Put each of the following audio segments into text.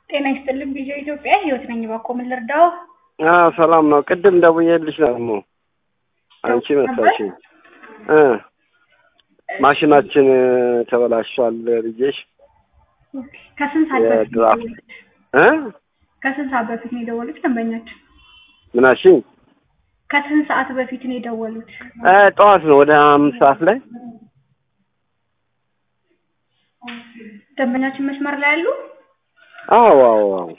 ጤና ይስጥልኝ ቪዲዮ ኢትዮጵያ ህይወት ነኝ። እባክዎ ምን ልርዳው? አዎ ሰላም ነው። ቅድም ደውዬልሽ ደግሞ አንቺ መሰልሽኝ እ ማሽናችን ተበላሽቷል ብዬሽ ከስንት ሰዓት በፊት ነው የድራፍት የደወሉት? እ ከስንት ሰዓት በፊት ነው የደወሉት ደንበኛችን? ምናሽኝ ከስንት ሰዓት በፊት ነው የደወሉት? እ ጠዋት ነው ወደ አምስት ሰዓት ላይ ደንበኛችን መስመር ላይ ያሉ? አዎ አዎ አዎ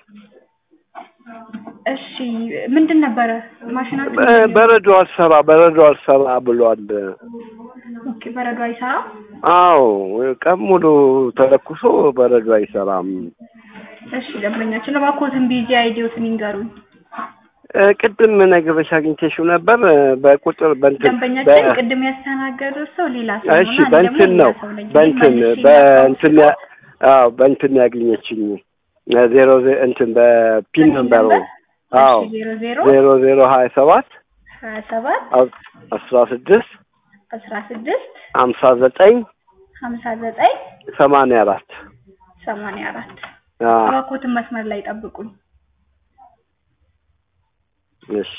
እሺ ምንድን ነበረ ማሽናችን? በ- በረዶ አልሰራ በረዶ አልሰራ ብሏል። ኦኬ በረዶ አይሰራም? አዎ ቀን ሙሉ ተለኩሶ በረዶ አይሰራም። እሺ ደንበኛችን እባክዎትን ቢዚ አይዲዎትን ይንገሩኝ። እ ቅድም ነግሬሽ አግኝቼሽው ነበር እ በቁጥር በእንትን ደንበኛችን በ- ቅድም ያስተናገዱት ሰው ሌላ ሰው እሺ ነው እና እኔ በእንትን ደግሞ ነው ሌላ ሰው ነኝ። በእንትን መልሼ በእንትን ያ- ላስታውስዎት። አዎ በእንትን ያገኘችኝ እ ዜሮ ዜ- እንትን በፒን ነምበሩ አዎ እሺ ዜሮ ዜሮ ዜሮ ዜሮ ሀያ ሰባት ሀያ ሰባት አ- አስራ ስድስት አስራ ስድስት ሀምሳ ዘጠኝ ሀምሳ ዘጠኝ ሰማንያ አራት ሰማንያ አራት አዎ እባክዎትን መስመር ላይ ጠብቁኝ። እሺ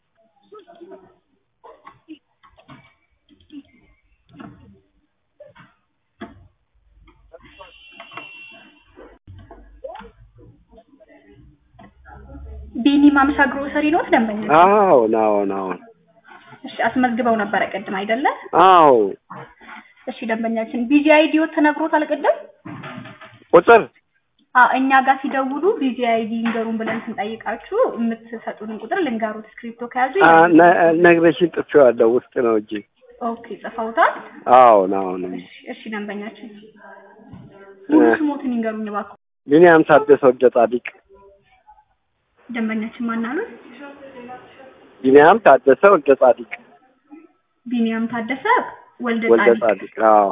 ቢኒ ማምሻ ግሮሰሪ ኖት ደንበኛ? አዎ ናው ናው እሺ አስመዝግበው ነበረ ቅድም አይደለ? አዎ እሺ ደንበኛችን ቢዚ አይዲዮ ተነግሮታል ቅድም? ቁጥር አዎ እኛ ጋር ሲደውሉ ቢዚ አይዲ ይንገሩን ብለን ስንጠይቃችሁ የምትሰጡንን ቁጥር ልንገሩት። እስክሪፕቶ ከያዙ አ፣ ይላሉ። ነ- ነግረሽኝ ጥቼዋለሁ ውስጥ ነው እንጂ ኦኬ ጽፈውታል? አዎ ናው ነው እሺ እሺ ደንበኛችን ሙሉ ስሞትን ይንገሩኝ እባክዎ። ቢኒያም ታደሰ ወልደ ጻዲቅ ደንበኛችን ማን አሉት? ቢኒያም ታደሰ ወልደ ጻዲቅ ቢኒያም ታደሰ ወልደ ወልደ ጻዲቅ። ጻዲቅ አዎ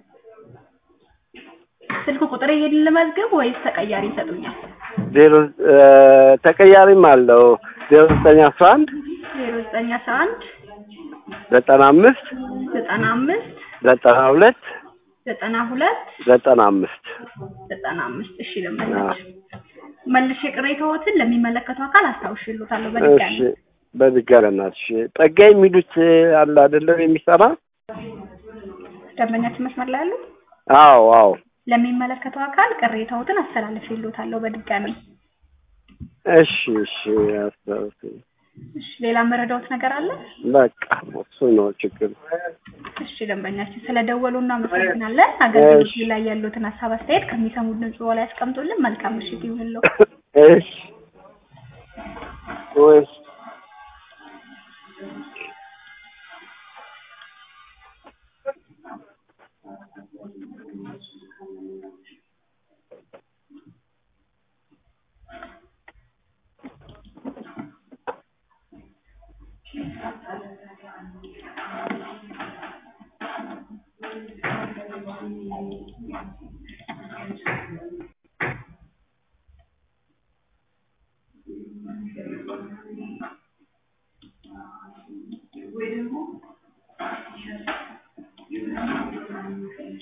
ስልክ ቁጥር ይሄን ልመዝግብ ወይስ ተቀያሪ ይሰጡኛል? ዜሮ እ፣ ተቀያሪም አለው ዜሮ ዘጠኝ አስራ አንድ ዜሮ ዘጠኝ አስራ አንድ ዘጠና አምስት ዘጠና አምስት ዘጠና ሁለት ዘጠና ሁለት ዘጠና አምስት ዘጠና አምስት እሺ ደንበኛችን መልሼ ቅሬታዎትን ለሚመለከተው አካል አስታውሽልዎታለሁ በድጋሚ እሺ በድጋሚ እናትሽ ጠጋኝ የሚሉት አለ አይደለም የሚሰራ ደንበኛችን መስመር ላይ ያሉ አዎ አዎ ለሚመለከተው አካል ቅሬታዎትን አስተላልፍልዎታለሁ በድጋሚ እሺ እሺ አስታውስ እሺ ሌላ መረዳዎት ነገር አለ በቃ እሱ ነው ችግር እሺ ደንበኛችን ስለደወሉ እናመሰግናለን አገልግሎት ላይ ያሉትን ሀሳብ አስተያየት ከሚሰሙት ድምጽ ላይ ያስቀምጡልን መልካም ምሽት ይሁንልዎ እሺ ወይስ